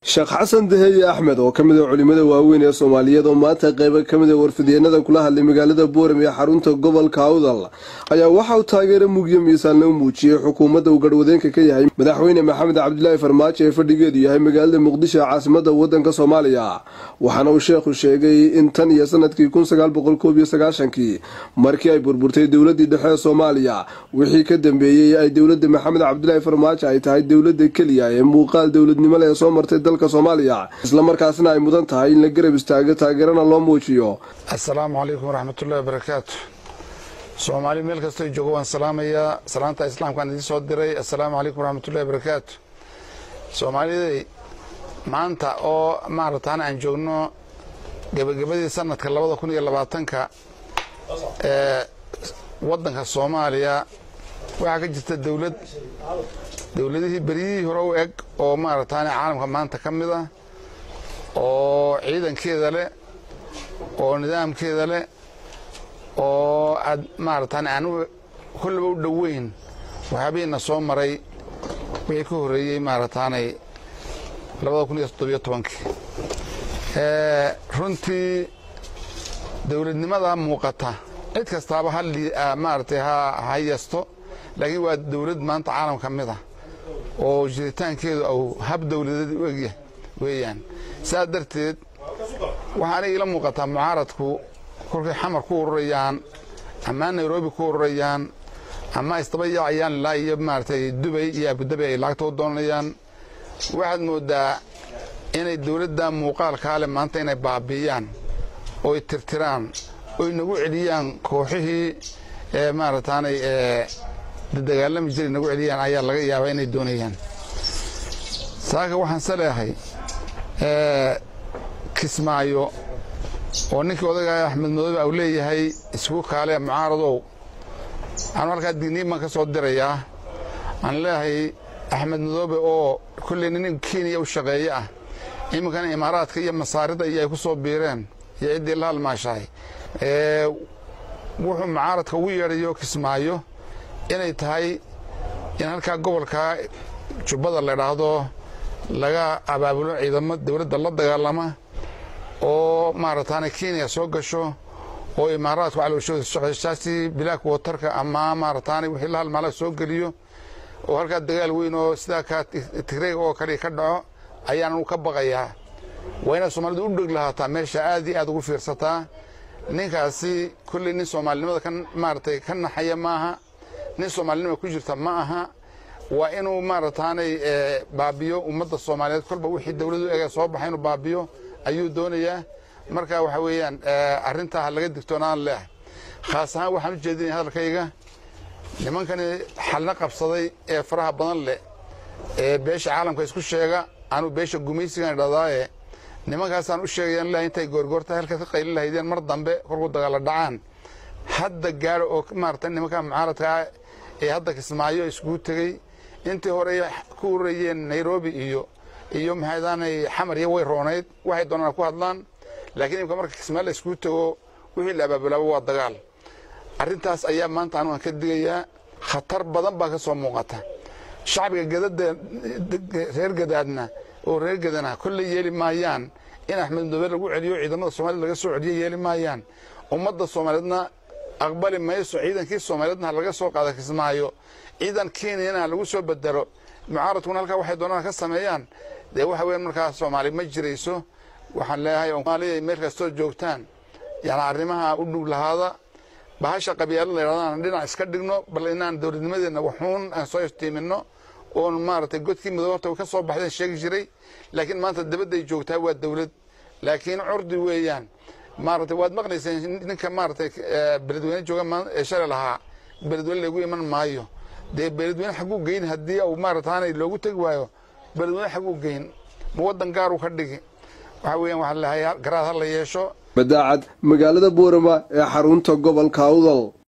sheekh xasan daheye axmed oo ka mid a culimmada waaweyn ee soomaaliyeed oo maanta qaybo ka mid a warfideenada kula hadlay magaalada boorem ee xarunta gobolka awdal ayaa waxa uu taageero mugyo miisaanna u muujiyey xukuumadda uu garhwadeenka ka yahay madaxweyne maxamed cabdilaahi farmaajo ee fadhigeedu yahay magaalada muqdisho ee caasimada wadanka soomaaliya waxaana uu sheekhu sheegay in tan iyo sanadkii kii markii ay burburtay dowladii dhexe ee soomaaliya wixii ka dambeeyey ay dowladda maxamed cabdilaahi farmaajo ay tahay dowladda keliya ee muuqaal dowladnimole ee soo martay dalka soomaaliya islamarkaasna ay mudan tahay in la garab istaago taageerana loo muujiyo assalaamu calaykum waraxmatullahi wabarakaatu soomaali meel kastoo joogo waan salaamayaa salaanta islaamkaan idiin soo diray assalaamu calaykum waraxmatullahi wabarakaatu soomaaliday maanta oo maaragtaan aan joogno gebagabadii sanadka labada kun iyo labaatanka ee waddanka soomaaliya waxaa ka jirta dowlad dowladihii beryihii hore u eg oo maaragtaan caalamka maanta ka mid ah oo ciidankeeda leh oo nidaamkeeda leh oo aad maaragtaan aan kollaba u dhoweyn waxyaabihiina soo maray wixii ka horreeyey maaragtaanay labada kun iyo toddobiyo tobankii runtii dowladnimada muuqata cid kastaaba ha maaragtay ha yasto laakiin waa dowlad maanta caalam ka mid ah oo jiritaankeedu au hab dowladeed u egya weeyaan saas darteed waxaa aniga ila muuqataa mucaaradku kolkay xamar ku ururayaan ama nairobi ku ururayaan ama isdaba yaacayaan ilaa iyo maaragtay dubay iyo abudabi ay lacagta u doonayaan waxaad moodaa inay dowladda muuqaalkaa leh maanta inay baabi'iyaan oy tirtiraan oy nagu celiyaan kooxihii ee maaragtaanay ee dagaalami jiray nagu celiyaan ayaa laga yaabaa inay doonayaan saaka waxaan saleehay kismaayo oo ninkii odaga axmed madoobe au leeyahay isku kaale mucaaradow anu halkaa digniin baan ka soo dirayaa aan leeyahay axmed madoobe oo kolley nin kenya u shaqeeye ah iminkana imaaraadka iyo masaarida iyo ay ku soo biireen iyo ciddii la halmaashahay wuxuu mucaaradka ugu yeedhayo kismaayo inay tahay in halkaa gobolka jubbada la idhaahdo laga abaabulo ciidamo dowladda la dagaalama oo maaragtaana kenya soo gasho oo imaaraadku calowshaasi bilaak watarka ama maaragtaana wixii la halmaala soo geliyo oo halkaa dagaal weyn oo sidaa kaa tigreeg oo kale ka dhaco ayaan ka baqayaa waa inaad soomaalidu u dheg lahaataa meesha aad iyo aad ugu fiirsataa ninkaasi kolley nin soomaalinimada ka maaragtay ka naxaya maaha nin soomaalinima ku jirta ma aha waa inuu maaragtaanay baabiyo ummadda soomaaliyeed kolba wixii dowladu ega soo baxa inuu baabiyo ayuu doonayaa marka waxa weeyaan arrintaa ha laga digtoonaan leehay khaas ahaan waxaan u jeedinaya hadalkayga nimankani xalna qabsaday ee faraha badan leh ee beesha caalamka isku sheega anuu beesha gumaysigan dhadaaye nimankaasaan u sheegayaan lehay intay goorgoorta halkaas ka qayli lahaydeen mar dambe kolkuu dagaala dhacaan hadda gaaro oo maarata nimanka mucaaradkaa ee hadda kismaayo iskugu tegey intii hore ku ururayeen nairobi iyo iyo maxaydaanay xamar iyo way roonayd waxay doonaan ku hadlaan laakiin imika marka kismaayo la iskugu tego wixii la abaabulaaba waa dagaal arrintaas ayaa maanta anugan ka digayaa khatar badan baa ka soo muuqata shacbiga gadada reer gadaadna oo reer gadana kolley yeeli maayaan in axmed madoobe lagu celiyo ciidamada soomaaliyed laga soo celiyo yeeli maayaan ummadda soomaaliyeedna aqbali mayso ciidankii soomaaliyeedna ha laga soo qaada kismaayo ciidan kenyana ha lagu soo bedelo mucaaradkuna halkaa waxay doonaan ka sameeyaan dee waxa weyan markaa soomaali ma jirayso waxaan leeyahay soomaalida meel kastoo joogtaan yani arrimaha u dhug lahaada bahasha qabyaalad la yidhahdaan dhinac iska dhigno bal inaan dowladnimadeenna waxuun aan soo iftiiminno oon maaragtay godkii midoobe horta ka soo baxdeen sheegi jiray laakiin maanta dabadday joogtaa waa dowlad laakiin curdi weeyaan maaragtay waad maqlayseen ninka maaragtay beledweyne jooga ee shalay lahaa beledweyne lagu iman maayo dee beledweyne xagguu geyn haddii uu maaragtaanay loogu tegi waayo beledweyne xagguu geyn ma waddan gaaruu ka dhigi waxa weeyaan waxaa lahay garaad ha la yeesho badaacad magaalada boorama ee xarunta gobolka awdal